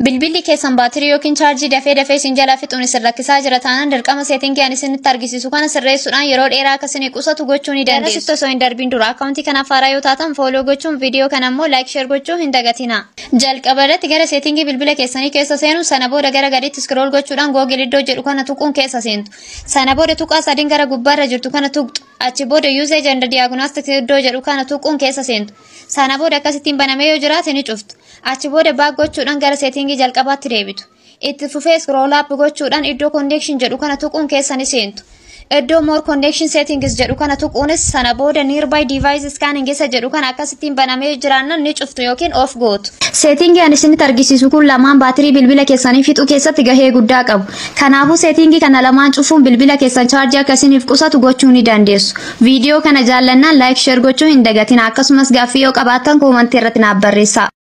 Bilbilli keessan baatirii yookiin chaarjii dafee dafee isin jalaa fixuun isin rakkisaa jira taanaan dirqama seetingii ani isinitti argisiisu kana sirreessuudhaan yeroo dheeraa akka isin qusatu gochuu ni dandeessu. Garasitti osoo hin darbiin dura akkaawuntii kanaaf haaraa yoo taatan fooloo gochuun viidiyoo kana immoo laayik sheer gochuu hin dagatina. Jalqaba irratti gara seetingii bilbila keessanii keessa seenu sana booda gara gadiitti scroll gochuudhaan googil iddoo jedhu kana tuquun keessa seentu. Sana booda tuqaa sadiin gara gubbaarra jirtu kana tuqxu. Achi booda usage and diagnostic iddoo jedhu kana tuquun keessa seentu. Sana booda akkasittiin banamee yoo jiraate ni cuftu. Achi booda baak gochuudhaan gara seetingii jalqabaatti deebitu. Itti fufee scroll up gochuudhaan iddoo connection jedhu kana tuquun keessa ni seentu. Iddoo more connection settings jedhu kana tuquunis sana booda nearby device scanning isa jedhu kana akkasittiin banamee jiraannan ni cuftu yookiin off gootu. Seetingii ani isinitti argisiisu kun lamaan baatirii bilbila keessanii fixuu keessatti gahee guddaa qabu. Kanaafuu seetingii kana lamaan cufuun bilbila keessan chaarjii akkasiniif qusatu gochuu ni dandeessu. Viidiyoo kana jaallannaan laayik sheer gochuu hin dagatina akkasumas gaaffii yoo qabaattan koomantii irratti naaf barreessaa.